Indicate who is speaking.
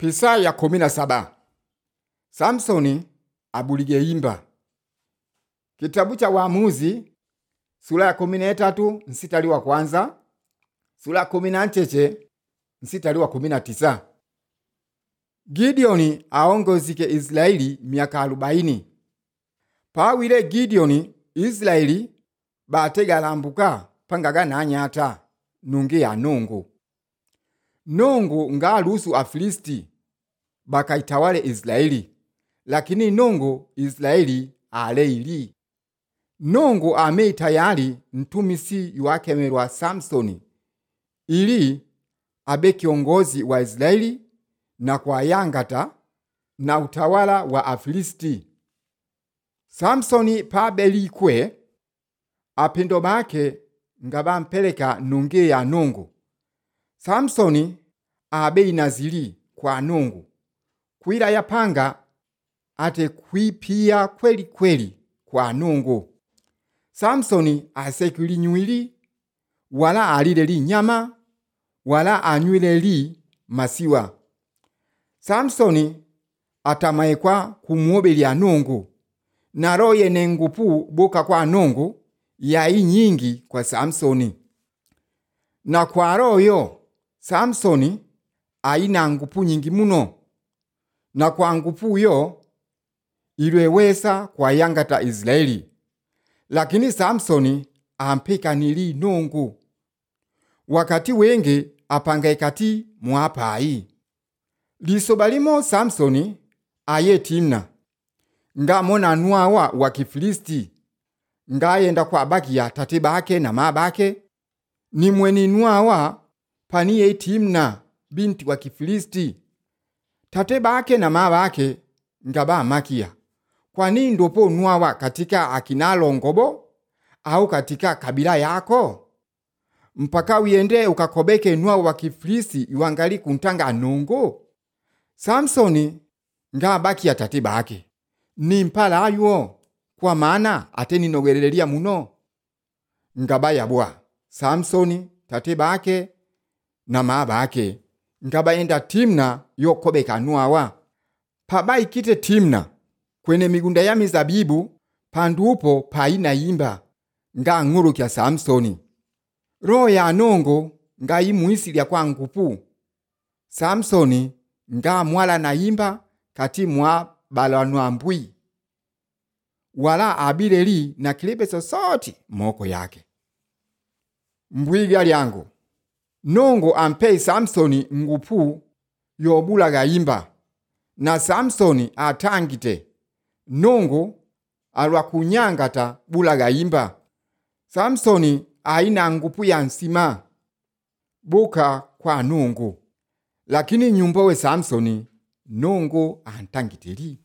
Speaker 1: Pisa ya kumi na saba. Samsoni abulige imba. Kitabu cha Waamuzi sura ya kumi na tatu msitari wa kwanza, sura ya kumi na ncheche msitari wa kumi na tisa. Gideoni aongozike Israeli miaka arobaini. Pawile Gideoni Israeli bategalambuka pangaga nanyata nungi ya nungu nungu ngalusu afilisti bakaitawale Israeli lakini nungu Israeli aleili nungu amei tayari mtumisi yuakemerwa Samsoni ili abe kiongozi wa Israeli na kwa yangata na utawala wa Afilisti. Samsoni pabelikwe apendo bake nga bampeleka nunge ya nungu. Samsoni abe inazili kwa nungu kwila yapanga ate kwipia kweli kweli kwa nungu. Samsoni asekuli nywili wala alile li nyama wala anywile li masiwa. Samsoni atamaekwa kumuobelya nungu na roho yene ngupu boka kwa nungu yai nyingi kwa Samsoni. Na kwa roho yo Samsoni aina ngupu nyingi muno, na kwa ngupu yo ilwewesa kwa yangata Israeli. Lakini Samsoni ampekanili nungu wakati wenge apangae kati mwapai lisoba limo Samsoni aye Timna ngamona nuawa wa Kifilisti ngayenda kwa bakia tate bake na ma bake ni mweni nuawa paniye Timna binti wa Kifilisti tate bake na ma bake ngaba makia kwani ndopo nuawa katika akinalongobo au katika kabila yako mpaka uyende ukakobeke nuawa wa Kifilisti iwangali kuntanga nungu Samsoni ngabakia tate bake ni mpalayo kwa maana ate ninogelelelia muno ngabaya bwa Samsoni tate bake na maa bake ngabayenda Timna yokobeka nuawa pabaikite Timna kwene migunda ya mizabibu pandupo paina imba nga ng'ulu kya Samsoni roho ya nongo ngayimuisilya kwa ngupu Samsoni nga mwala na imba kati mwa balanwa mbwi wala abileli na kilibeso soti moko yake mbwiga lyangu nongo ampei Samsoni ngupu yobulaga imba na Samsoni atangite nongo alwa kunyangata bulaga imba Samsoni aina ngupu ya nsima buka kwa nungu lakini nyumba we Samsoni nungu antangiteli